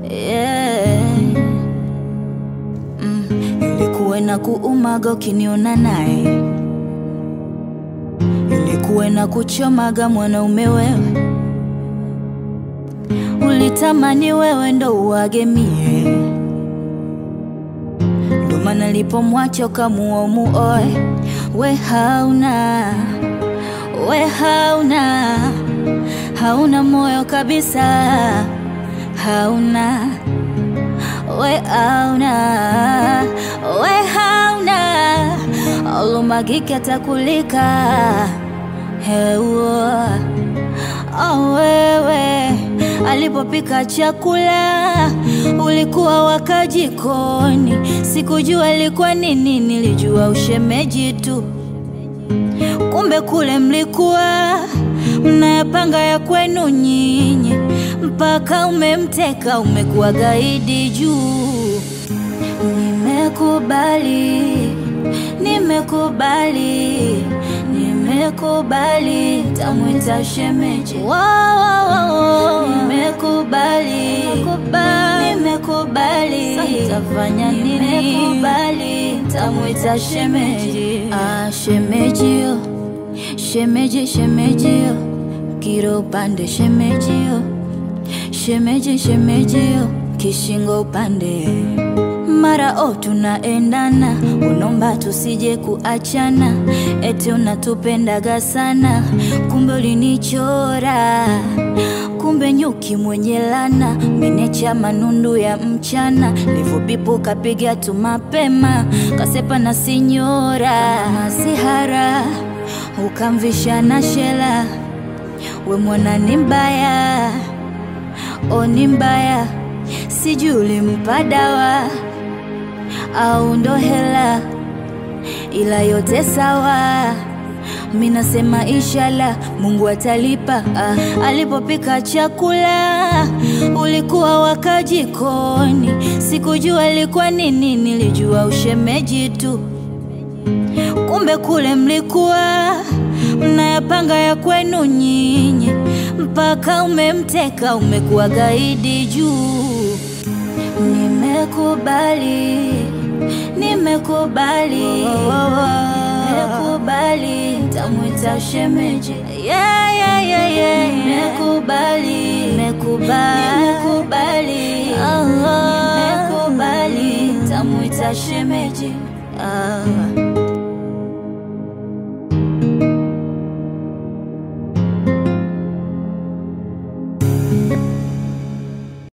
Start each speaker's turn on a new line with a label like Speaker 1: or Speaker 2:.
Speaker 1: yeah. mm. Ilikuwe na kuumaga ukiniona naye, ilikuwe na kuchomaga mwanaume wewe, ulitamani wewe ndo uagemie, ndo maana lipomwacha ukamuoa muoe, we hauna we hauna hauna moyo kabisa, hauna we hauna we hauna olumagike atakulika heua oh, wewe alipopika chakula ulikuwa waka jikoni, sikujua ilikuwa nini, nilijua ushemeji tu kumbe kule mlikuwa mnayapanga ya kwenu nyinyi, mpaka umemteka umekuwa gaidi juu. Nimekubali, nimekubali, nimekubali, tamwita shemeji. Wow, wow, wow. Nimekubali, nimekubali, tafanya nini? Nimekubali, tamwita shemeji. Ah, shemejio, shemeji, shemejio, kiro upande shemejio, shemeji, shemejio, kishingo upande mara o tunaendana, unomba tusije kuachana, eti unatupendaga sana, kumbe ulinichora, kumbe nyuki mwenye lana, menecha manundu ya mchana, livobipu kapiga tu mapema, kasepa na sinyora masihara, ukamvisha na shela, we mwana ni mbaya, o ni mbaya, sijui ulimpa dawa au ndo hela, ila yote sawa. Mi nasema inshallah Mungu atalipa. Ah, alipopika chakula ulikuwa waka jikoni, sikujua ilikuwa nini, nilijua ushemeji tu. Kumbe kule mlikuwa mnayapanga ya kwenu nyinyi, mpaka umemteka umekuwa gaidi juu. Nimekubali, nimekubali, nimekubali, tamwita shemeji. Yeah, yeah, yeah, yeah. Nimekubali, nimekubali, nimekubali, nimekubali, tamwita shemeji. Ah.